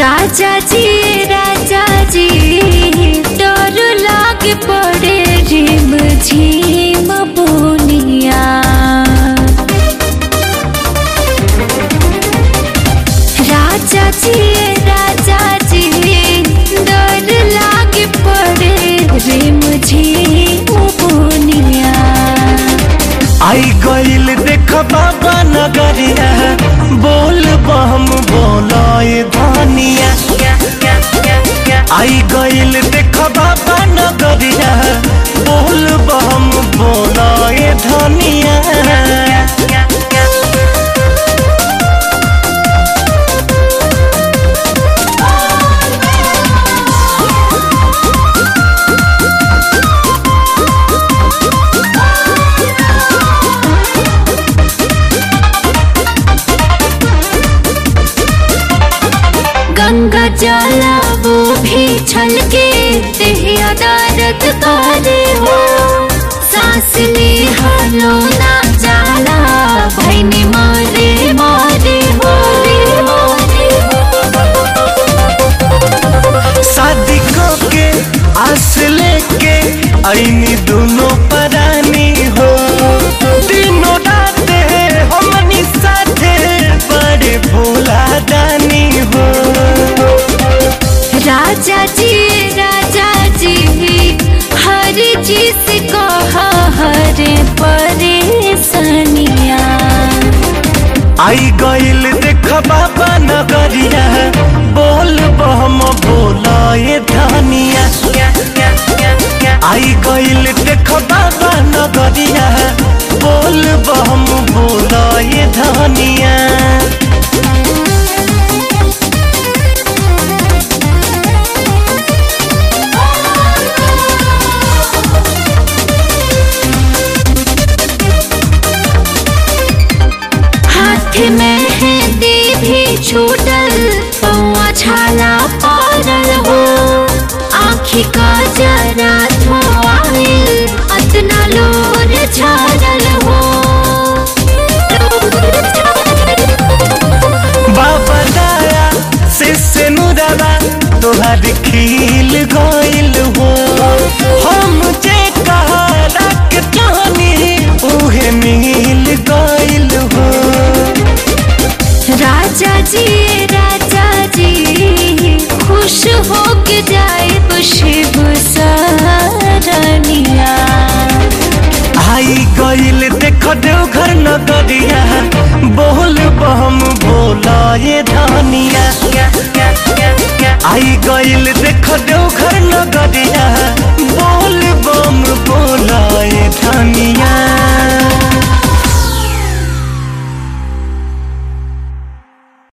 राजा जी राजा जी डर लाग पड़े रिम झिम बोनिया राजा जी राजा जी डर लाग पड़े रिम झिम बोनिया आई गईल देख बाबा नगरिया बोल बम बोलाए धानिया आई गईल देख बाबा नगरिया बोल बम बोलाए धानिया गंगा जला वो भी छलके देहिया दर्द करे हो सांस ले हलो ना जाला भैनी मारे मारे हो शादी के आस लेके आईनी दोनों परानी हो दिनों राते हमनी साथे बड़े भोला दानी हो राजा जी राजा जी हर चीज को हर परेशानिया आई गईल देख बाबा नगरिया बोल बम बोलाए धानिया आई गईल देख बाबा नगरिया बोल बम बोलाए धानिया हाथ में है भी छूटल पौआ छाला पड़ल हो आखी का जरा धोआइल अतना लोर छाड़ल हो बाबा दाया से से नुरवा तोहर खिल गइल हो हम जे कहला के चाहनी उहे मिल गइल हो राजा जी राजा जी खुश हो के जाए शिव सरनिया आई गइल देख देवघर नगरिया बोल बम बोलाए धानिया आई गइल देख देवघर